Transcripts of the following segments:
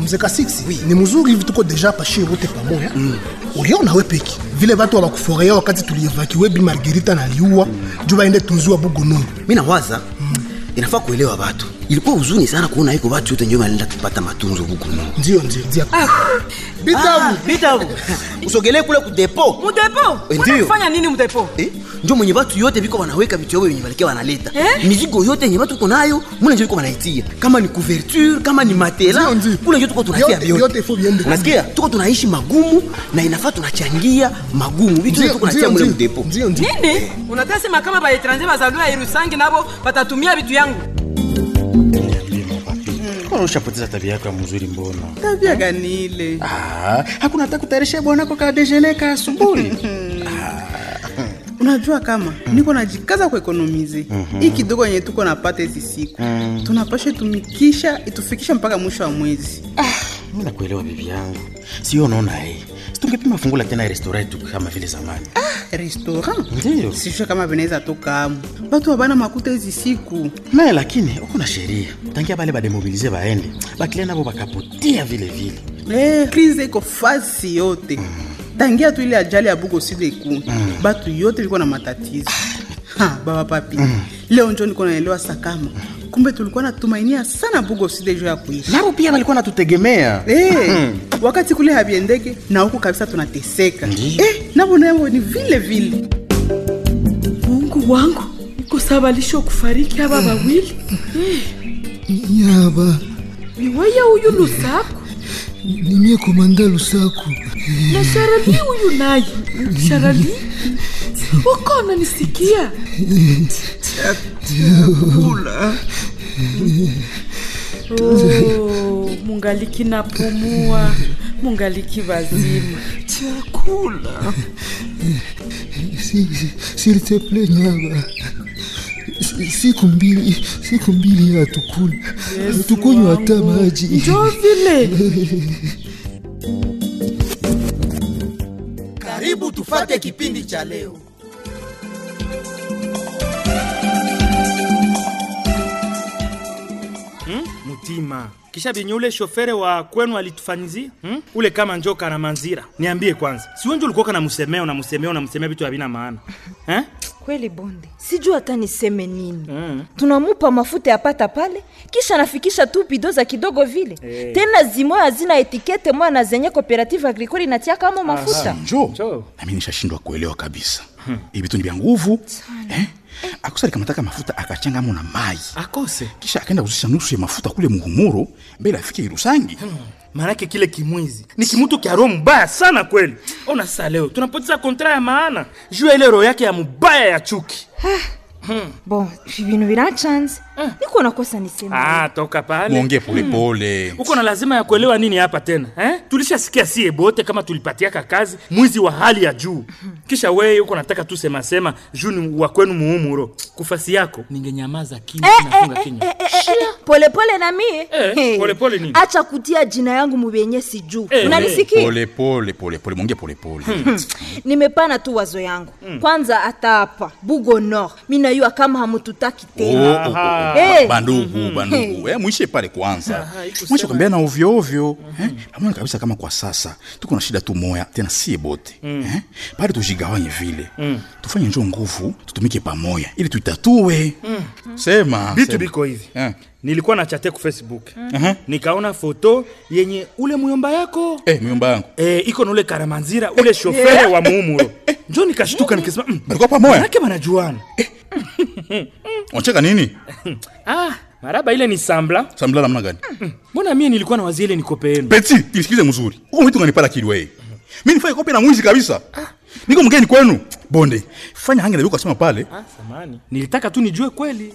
mzeka 6 ni mzuri hivi tuko deja pashie wote pamoja uliona we peki vile watu wabakufurahia wakati tulievakiwe bi margerita naliua juu baende tunziwa bugonunu mi nawaza inafaa kuelewa watu ilikuwa huzuni sana kuona iko watu yote njo wanaenda kupata matunzo huku no ndio ndio ndio bitabu bitabu usogelee kule kudepo mudepo Eh, ndio. unafanya nini mudepo eh? njo mwenye watu yote viko wanaweka vitu yao wenye walikia wanaleta Eh? mizigo yote yenye watu uko nayo mule njo viko wanaitia kama ni couverture kama ni matela Ndio, ndio. kule njo tuko tunatia Vyote- vyote vyote ifo viende. unasikia tuko tunaishi magumu na inafaa tunachangia magumu vitu vyote tuko natia mule mdepo ndio ndio nini unatasema kama baetranje bazaliwa irusangi nabo batatumia vitu yangu Mbona ushapoteza tabia yako ya mzuri mbona? tabia gani ile Ah, hakuna hata kutayarisha bwanako ka dejeuner ka asubuhi. unajua kama niko najikaza kuekonomize hii kidogo yenye tuko napata hizi siku tunapasha tumikisha itufikisha mpaka mwisho wa mwezi Mimi nakuelewa bibi yangu. Sio unaona eh. Situngepima fungula tena restaurant yetu kama vile zamani. restaurant Ndio. sijue kama vinaweza toka amu batu wabana makuta hizi siku Me lakini uko na sheria. Tangia bale bademobilize baende. Bakile nabo bakapotea vile vile. eh, krize iko fasi yote tangia tu ile ajali ya bugo sile ku batu yote liko na matatizo ha, baba papi leo njo niko naelewa sakama kumbe tulikuwa natumainia sana bugo sile jo ya kuishi Nabo pia walikuwa natutegemea. Eh, wakati kule haviendeke na huku kabisa tunateseka eh, navo navo ni vile vile mungu wangu kusabalisha kufariki aba bawili nyaba ni weye huyu lusaku nimie komanda lusaku na sharali huyu naye sharali ukona nisikia oh, mungaliki napumua mungaliki wazima chakula s'il te plaît nyaba Si- siku mbili siku mbili hatukula hatukunywa hata maji njo vile karibu tufate kipindi cha leo mutima kisha vyenye ule shofere wa kwenu alitufanyizia hmm? ule kama njoka na manzira niambie kwanza siwenje ulikuwa namusemea unamusemea unamusemea vitu havina maana eh? kweli bonde sijui hata niseme nini Mm. tunamupa mafuta yapata pale kisha nafikisha tu pido za kidogo vile Eh. tena zimoya hazina etikete moya na zenye cooperative agricole inatia kamo mafuta njo nami nishashindwa kuelewa kabisa hivi vitu ni vya nguvu eh? akosa likamataka mafuta akachangamo na mai akose kisha akaenda kuzisha nusu ya mafuta kule muhumuro mbele afike irusangi maanake kile kimwizi ni kimutu kya roho mbaya sana kweli ona sasa leo tunapoteza kontra ya maana juu ya ile roho yake ya mubaya ya chuki bon ibintu birachanze niko nakosa niseme ah, toka pale mwongee polepole uko na lazima ya kuelewa nini hapa tena eh? tulishasikia sie bote kama tulipatiaka kazi mwizi wa hali ya juu kisha weye uko nataka tu semasema juu ni wa kwenu muumuro kufasi yako ningenyamaza kimya nafunga kinywa polepole na mie Eh, Hey. polepole nini? acha kutia jina yangu mubenye sijuu Eh, unanisikia polepole polepole mwongee polepole nimepana tu wazo yangu kwanza hata hapa bugo nord minayua kama hamututaki tena Eh. bandugu bandugu eh, mwishe pale kwanza mwishe kwambia na ovyo ovyo eh, amona kabisa kama kwa sasa tuko na shida tu moya tena sie bote eh, pale tujigawanye vile tufanye njo nguvu tutumike pamoya ili tuitatue sema vitu sema. biko hivi Eh. nilikuwa na chate ku facebook Aha. nikaona foto yenye ule muyomba yako eh, myomba yangu eh, iko na ule karamanzira ule shofere wa muumuro njo nikashtuka nikisema mm, balikuwa pamoya manake banajuana unacheka nini ah, maraba ile ni sambla samla namna gani mbona mie nilikuwa na wazi ile nikope yenu peti nisikize mzuri huko mwitu nganipala kilwe mi nifanye kope na mwizi kabisa niko mgeni kwenu bonde fanya hangi na kasema pale ah, samani nilitaka tu nijue kweli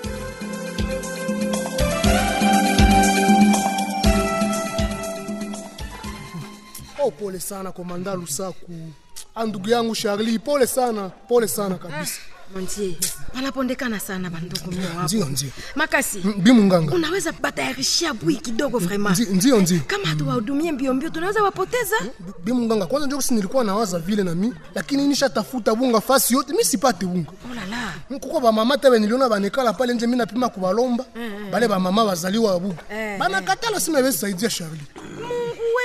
oh, pole sana komanda lusaku Ah, ndugu yangu Charlie, pole sana, pole sana kabisa. Mwenzie, panapondekana sana bandugu mia wapo. Ndio, ndio. Makasi. Mm, Bi Munganga. Unaweza batayarishia bui kidogo vraiment. Ndio, ndio, ndio. Kama hatuwahudumie mbio mbio tunaweza wapoteza. Bi Munganga, kwanza ndio si nilikuwa nawaza vile na mimi, lakini nishatafuta bunga fasi yote, mimi sipate bunga. Oh la la. Kuko ba mama tabe niliona banekala pale nje, mimi napima kubalomba. Bale ba mama bazaliwa buga. Eh, Bana katala sima besi saidia Charlie.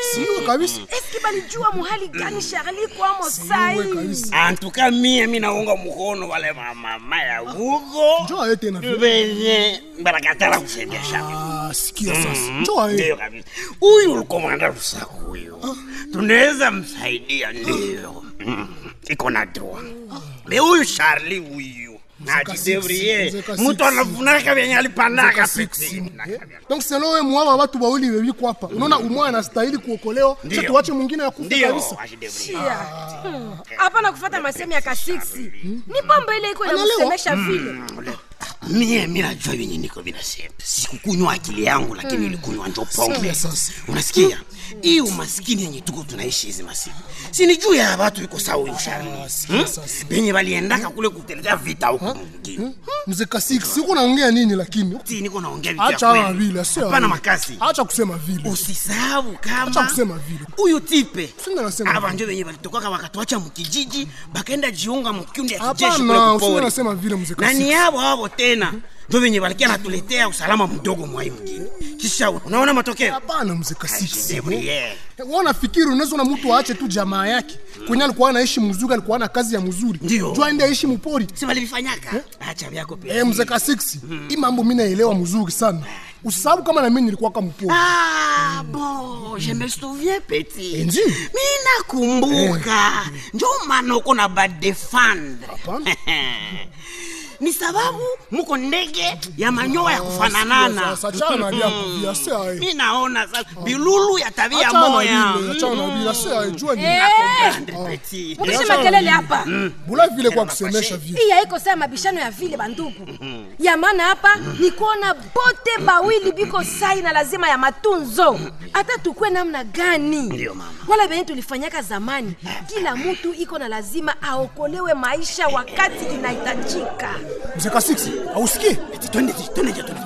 siwe kabisa eski balijua muhali gani Charlie kwamo sai antuka mie mi naunga mkono wale mamama ya huko Njoo aye tena vile. venye barakatala kusaidia Charlie Ah, sikia sasa Mhm. njoo aye Ndio kabisa huyu ulikomanda rusaku huyu tunaweza msaidia ndio Mm. iko na droit me huyu Charlie huyu najidevrie Mzeka mtu six. anafunaka venye alipandaka Mzeka peti donc selo we mwaba watu wawili wewiko hapa unaona umwe anastahili kuokolewa Ndio. cha tuache mwingine ya kufa ndio kabisa Chia. Hmm. hapana kufata masemi ya kasiksi ni bomba ile iko Anaelewa? inakusemesha vile mie mi najua venye niko vinasema sikukunywa akili yangu lakini Mm. ilikunywa njo pombe Sasa, sasa. unasikia hii umaskini yenye tuko tunaishi hizi masiku sini juu ya watu iko sawa huyu Charlie Hmm? penye waliendaka kule kuteleza vita huko mwingine mzeka six uko naongea nini lakini Ti, niko naongea vitu ya acha hawa kweli. vile sio Hapana vile. makasi acha kusema vile usisahau kama acha kusema vile huyu tipe Singa nasema ava vile. njo venye valitokaka wakatuacha mukijiji bakaenda jiunga mukikundi ya kijeshi kule hapana usinge kupori nasema vile mzeka na ni six havo havo tena ndo venye walikia natuletea usalama mdogo mwai mjini kisha unaona matokeo hapana mzeka six Debriere. wanafikiri unaweza na mtu aache tu jamaa yake kwenye alikuwa anaishi mzuri alikuwa na kazi ya mzuri Ndio. jua aende aishi mpori si walivifanyaka acha vyako pia eh mzeka six hii mambo mimi naelewa mzuri sana usisahau kama na mimi nilikuwa kama mpori Ah, bon, je me souviens petit. Ndio. Mi nakumbuka. Njo maana uko na badefendre. Ni sababu muko ndege ya manyoya ya kufananana. Sasa achana na vyako vya saa hii. Mi naona sasa bilulu ya tabia Achana na moya. vile, achana na vile, sasa jua ni- Nakomprendre, petit. mukishe makelele hapa bula vile kwa kusemesha vile hii haiko saa mabishano ya vile bandugu ya maana hapa ni kuona bote bawili biko sai na lazima ya matunzo hata tukue namna gani Ndio, mama. wala venye tulifanyaka zamani kila mtu iko na lazima aokolewe maisha wakati inahitajika mzeka six ausikie Twende, twende, twende.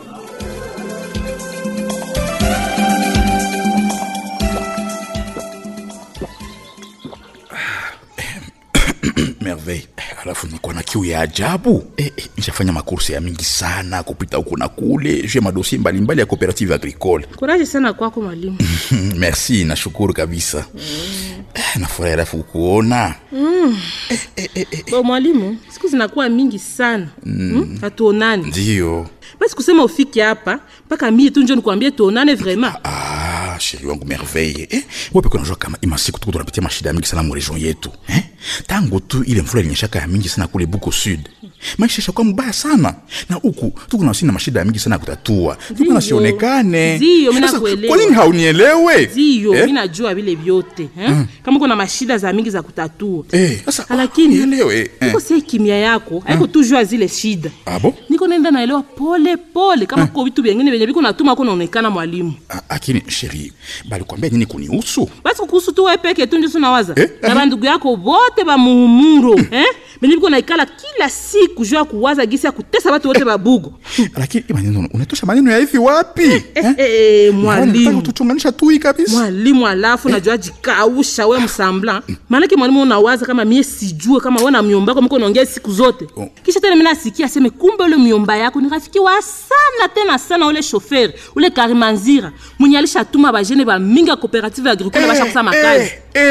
merveille alafu nikuwa na kiu ya ajabu eh, eh, nishafanya makursi ya mingi sana kupita huku na kule juu ya madosie mbalimbali ya cooperative agricole kuraji sana kwako mwalimu merci nashukuru kabisa Eh, nafurahi alafu kukuona mm. bo mwalimu siku zinakuwa mingi sana mm. hatuonani ndio basi kusema ufike hapa mpaka mie tu njo nikuambie tuonane vraiment ah, sheri wangu merveille eh, wepeke unajua kama imasiku tuko tunapitia mashida mingi sana mu region yetu eh? tangu tu ile mvula ilinyeshaka ya mingi sana kule buko sud maisha ishakuwa mbaya sana na huku tuko nasi na mashida ya mingi sana ya kutatua tuko nasionekane Ndio, mimi Sasa, nakuelewa. kwa nini haunielewe ndio Eh? mi najua vile vyote eh? Mm. kama uko na mashida za mingi za kutatua Eh, sasa lakini nielewe eh. iko sei kimya yako haiko tu jua zile shida abo niko naenda naelewa pole pole kama kuko vitu vyengine vyenye viko natuma ko naonekana mwalimu lakini sheri balikwambia nini kunihusu basi kuhusu tu we peke tu ndiso nawaza na bandugu yako bote bamuhumuro eh? benye biko naikala kila siku juu ya kuwaza gisi ya kutesa batu wote babugo lakini hii maneno unatosha maneno ya hivi wapi eh, eh, eh, mwalimu tuchunganisha tui kabisa mwalimu alafu najua jikausha we msambla maanake mwalimu unawaza kama mie sijue kama we na myomba yako mko naongea siku zote kisha tena mi nasikia aseme kumbe ule myomba yako ni rafiki wa sana tena sana ule shoferi ule karimanzira mwenye alishatuma bajene bamingi ya cooperative agricole bashakusa makazi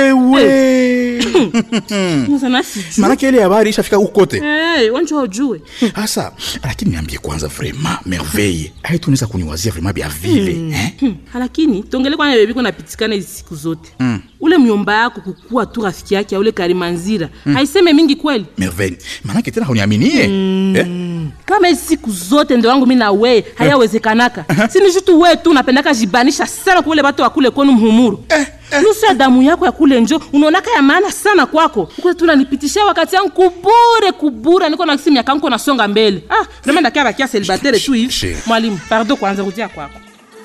sana sijue manake ile habari ishafika huko kote Hey, wanjua ujue hasa lakini niambie kwanza vraiment merveille aitunaweza kuniwazia vraiment bya vile Mm. eh? Hmm. lakini tongele kwana bebiko napitikana hizi siku zote mm. ule myomba yako kukuwa tu rafiki yake ya ule karimanzira Mm. haiseme mingi kweli merveille manake tena hauniaminie eh? kama hizi siku zote ndo wangu mi na weye hayawezekanaka sini jutu weye tu unapendaka jibanisha sana kuule batu wakule kwenu mhumuru nusu ya damu yako ya kule njo unaonaka ya maana sana kwako ukule tu unanipitisha wakati yangu kubure kubure niko nakisi miaka nko nasonga mbele ah vraimen ndakia bakia selibatere tu hivi mwalimu pardo kwanza kutia kwako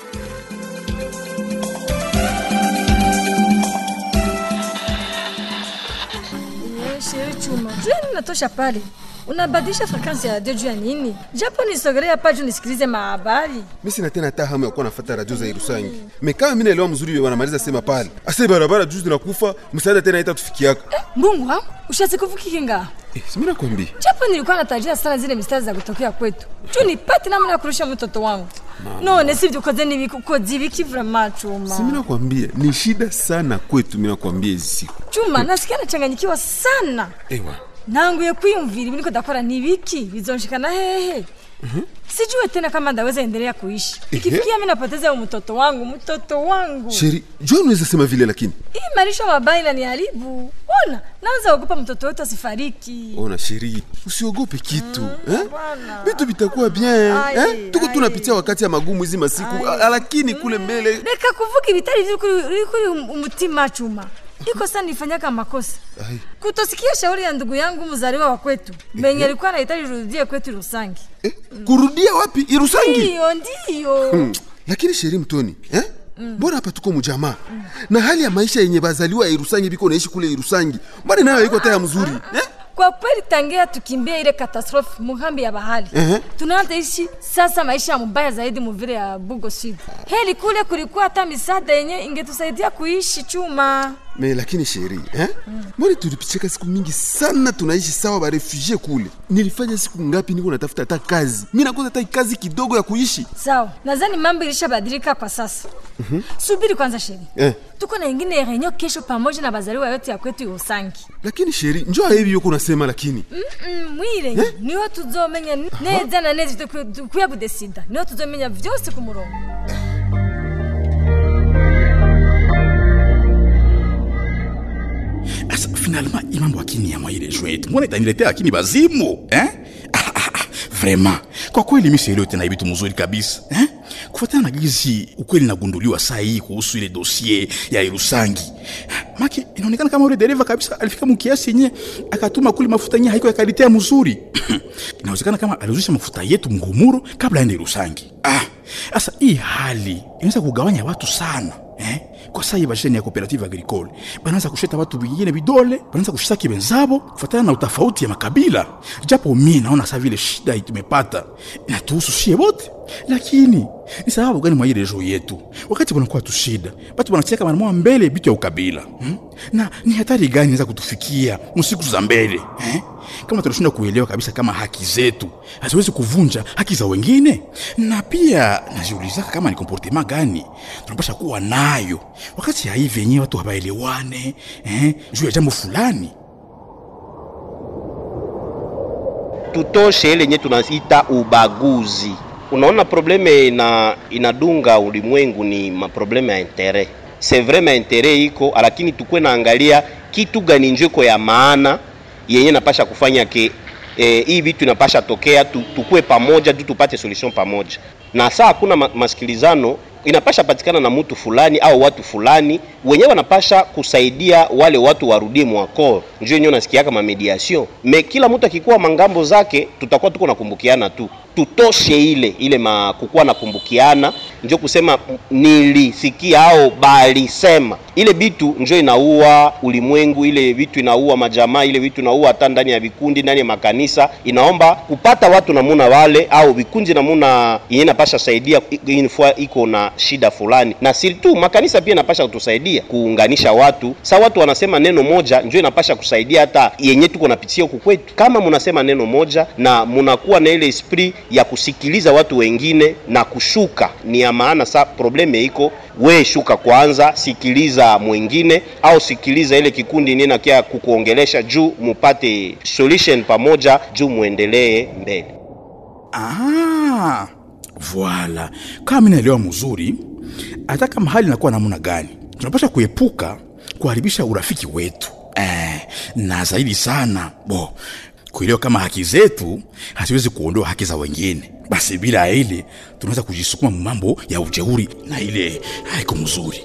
Sheri Chuma, jua natosha pale unabadilisha frekansi ya radio juu ya nini? Japo nisogelea hapa juu nisikilize mahabari. mi sina tena hata hamu ya kuwa nafata radio za Irusangi. Mekama mi naelewa mzuri wanamaliza sema pale ase barabara juu zinakufa, msaada tena haitatufikiaka. Mbungu wangu ushasikufukiki Eh, si nakwambia japo nilikuwa natarajia sana zile mistari za kutokea kwetu juu nipate namna ya kurusha mtoto wangu none sivyo ukoze n'ibiki ukoze ibiki vrema chuma si mina kwambia ni shida sana kwetu mina kwambia hizi siku chuma nasikia nachanganyikiwa sana ewa nanguye kwiyumvira ibi niko ndakora ni ibiki bizonshikana hehe sijue tena kama ndaweza endelea kuishi ikifikia mimi napoteza mtoto wangu mtoto wangu sheri jua unaweza sema vile lakini hii malisho mabaya inaniharibu ona naanza ogopa mtoto wetu asifariki ona sheri usiogope kitu eh? vitu vitakuwa bien eh? tuko tunapitia wakati ya magumu hizi masiku a- lakini kule mbele reka kuvuga ibitari viri kuri umutima chuma iko sana nifanyaka makosa Ai. kutosikia shauri ya ndugu yangu mzaliwa wa kwetu menye alikuwa anahitaji rudie kwetu Rusangi. kurudia wapi irusangi Ndiyo, ndiyo. hmm. lakini sheri mtoni eh? mbona hapa tuko mujamaa na hali ya maisha yenye bazaliwa ya irusangi biko naishi kule irusangi mbona nayo iko taya mzuri eh? Kwa kweli tangia tukimbia ile katastrofe muhambi ya bahari Ehe. tunaanza ishi sasa maisha mubaya zaidi muvile ya Bugo Sud. Heli kule kulikuwa hata misaada yenye ingetusaidia kuishi chuma. me lakini sheri eh? mbona tulipicheka siku mingi sana tunaishi sawa barefugie kule nilifanya siku ngapi niko natafuta hata kazi mi nakosa hata kazi kidogo ya kuishi Sawa, nadhani mambo ilishabadilika kwa sasa. Mhm. Subiri kwanza sheri. eh. Tuko na ingine renyo kesho pamoja na bazaliwa yote ya kwetu Usangi. lakini sheri njo hivi yoko nasema lakini Mm-mm, mwire Eh? niho tuzomenya neza na neza dukwiye kudesida niho tuzomenya vyose ku murongo Asa finalement hii mambo akini ya mwaile jwetu mbona itaniletea akini bazimu eh? ah, ah, ah, vraiment kwa kweli mi sielewi tena vitu mzuri kabisa eh? kufuatana na gizi ukweli nagunduliwa saa hii kuhusu ile dosie ya Irusangi maki inaonekana kama ule dereva kabisa alifika mukiasi yenye akatuma kuli mafuta yenye haiko ya kalite ya mzuri inawezekana kama aliuzisha mafuta yetu mngumuro kabla aende Irusangi ah sasa hii hali inaweza kugawanya watu sana eh? kwa saa hii bajeni ya cooperative agricole banaanza kusheta watu vingine vidole banaanza kushitaki wenzabo kufuatana na utofauti ya makabila japo mi naona saa vile shida hii tumepata inatuhusu shie wote lakini ni sababu gani mwa ile rejo yetu wakati banakuwa tu shida batu banacheka mara moja mbele bitu ya ukabila hmm? na ni hatari gani inaweza kutufikia musiku za mbele eh? kama tunashindwa kuelewa kabisa kama haki zetu haziwezi kuvunja haki za wengine na pia najiulizaka kama ni komportema gani tunapasha kuwa nayo wakati ya hivi yenyewe watu hawaelewane eh, juu ya jambo fulani tutoshe ile yenye tunaita ubaguzi. Unaona, probleme ina inadunga ulimwengu ni maprobleme ya intere. C'est vrai ma intere iko, lakini tukwe naangalia kitu gani njeko ya maana yenye napasha kufanya ke eh, hii vitu inapasha tokea tu, tukue pamoja tu tupate solution pamoja, na saa hakuna ma, masikilizano inapasha patikana na mtu fulani au watu fulani wenyewe wanapasha kusaidia wale watu warudie mwako, njo yenyewe unasikia kama mediation. Me kila mtu akikuwa mangambo zake, tutakuwa tuko nakumbukiana tu, tutoshe ile ile ma kukuwa nakumbukiana, njo kusema m- nilisikia au balisema ile bitu njo inaua ulimwengu, ile vitu inaua majamaa, ile vitu inaua hata ndani ya vikundi, ndani ya makanisa. Inaomba kupata watu namuna wale au vikundi namuna yenye napasha saidia inafua iko na shida fulani, na sirtu makanisa pia inapasha kutusaidia kuunganisha watu. Sa watu wanasema neno moja njo inapasha kusaidia hata yenye tuko napitia huku kwetu. Kama munasema neno moja na munakuwa na ile esprit ya kusikiliza watu wengine na kushuka, ni ya maana. Sa probleme iko we shuka kwanza, sikiliza mwingine au sikiliza ile kikundi nini nakia kukuongelesha juu mupate solution pamoja, juu muendelee mbele. ah, voila kama mi naelewa mzuri hata kama hali inakuwa namna gani tunapasha kuepuka kuharibisha urafiki wetu eh, na zaidi sana bo kuelewa kama haki zetu haziwezi kuondoa haki za wengine basi bila ya ile tunaweza kujisukuma mambo ya ujeuri na ile haiko mzuri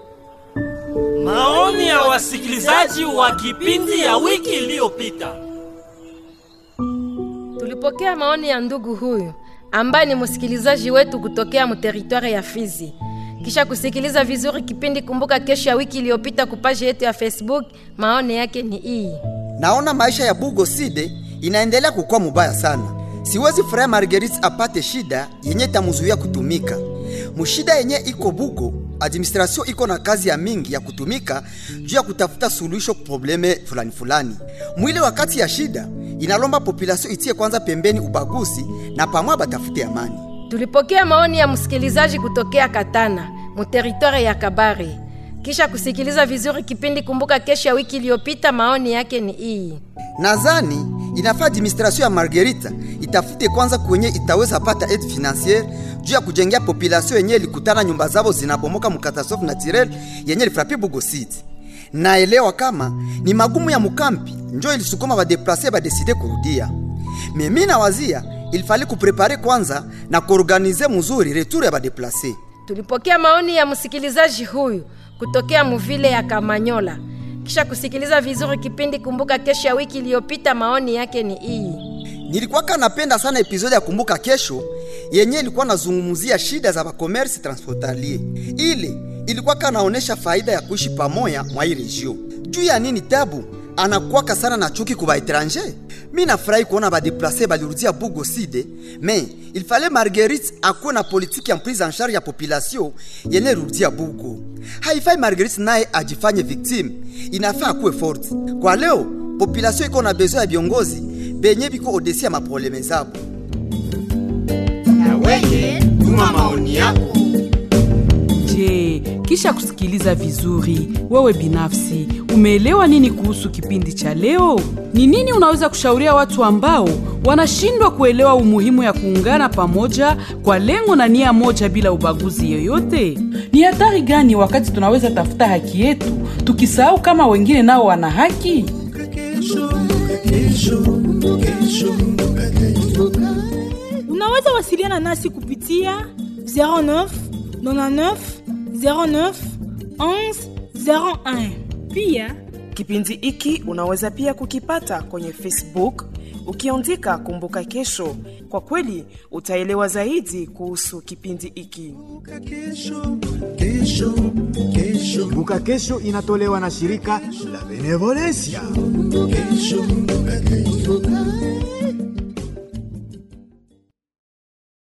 Maoni ya wasikilizaji wa kipindi ya wiki iliyopita. Tulipokea maoni ya ndugu huyu ambaye ni msikilizaji wetu kutokea muteritwari ya Fizi. Kisha kusikiliza vizuri kipindi Kumbuka Kesho ya wiki iliyopita kupaji yetu ya Facebook, maoni yake ni hii. naona maisha ya bugo side inaendelea kukuwa mubaya sana siwezi furaha marguerite apate shida yenye tamuzuia kutumika mushida yenye iko bugo administration iko na kazi ya mingi ya kutumika juu ya kutafuta suluhisho ku probleme fulani fulani mwile wakati ya shida inalomba population itie kwanza pembeni ubaguzi na pamwa batafute amani Tulipokea maoni ya msikilizaji kutokea Katana, muteritware ya Kabare. Kisha kusikiliza vizuri kipindi Kumbuka Kesho ya wiki iliyopita, maoni yake ni hii. Nadhani inafaa administration ya Margarita itafute kwanza kwenye itaweza pata aide financiere juu ya kujengea population yenye ilikutana nyumba zao zinabomoka mkatastrofe naturel yenye ilifrapi Bugo City. Naelewa kama ni magumu ya mukampi njo ilisukuma badeplase badeside kurudia. Mimi nawazia ilifali kuprepare kwanza na kuorganize mzuri retour ya badeplase. Tulipokea maoni ya msikilizaji huyu kutokea muvile ya Kamanyola. Kisha kusikiliza vizuri kipindi Kumbuka Kesho ya wiki iliyopita, maoni yake ni hii. Nilikuwa napenda sana episode ya Kumbuka Kesho yenye ilikuwa nazungumzia shida za bakomersi transfrontalier. Ile ilikuwa kanaonesha faida ya kuishi pamoja mwa hii region. Juu ya nini tabu anakuwaka sana na chuki kuba etranger. Mi nafurahi kuona badeplase balirudia Bugo Side, me il fallait Marguerite akuwe na politiki ya prise en charge ya population yenye rudia Bugo. Haifai Marguerite naye ajifanye victime, inafaa akuwe forte. Kwa leo population iko na besoin ya viongozi benye biko odesi ya maprobleme zabo. Na weye tuma maoni yako. Je, kisha kusikiliza vizuri, wewe binafsi umeelewa nini kuhusu kipindi cha leo? Ni nini unaweza kushauria watu ambao wanashindwa kuelewa umuhimu ya kuungana pamoja kwa lengo na nia moja bila ubaguzi yoyote? Ni hatari gani wakati tunaweza tafuta haki yetu tukisahau kama wengine nao wana haki? Unaweza wasiliana nasi kupitia 09 99 09 11 01. Pia Kipindi hiki unaweza pia kukipata kwenye Facebook ukiandika Kumbuka Kesho. Kwa kweli utaelewa zaidi kuhusu kipindi hiki. Kumbuka Kesho inatolewa na shirika la Benevolencia. Kesho, kesho.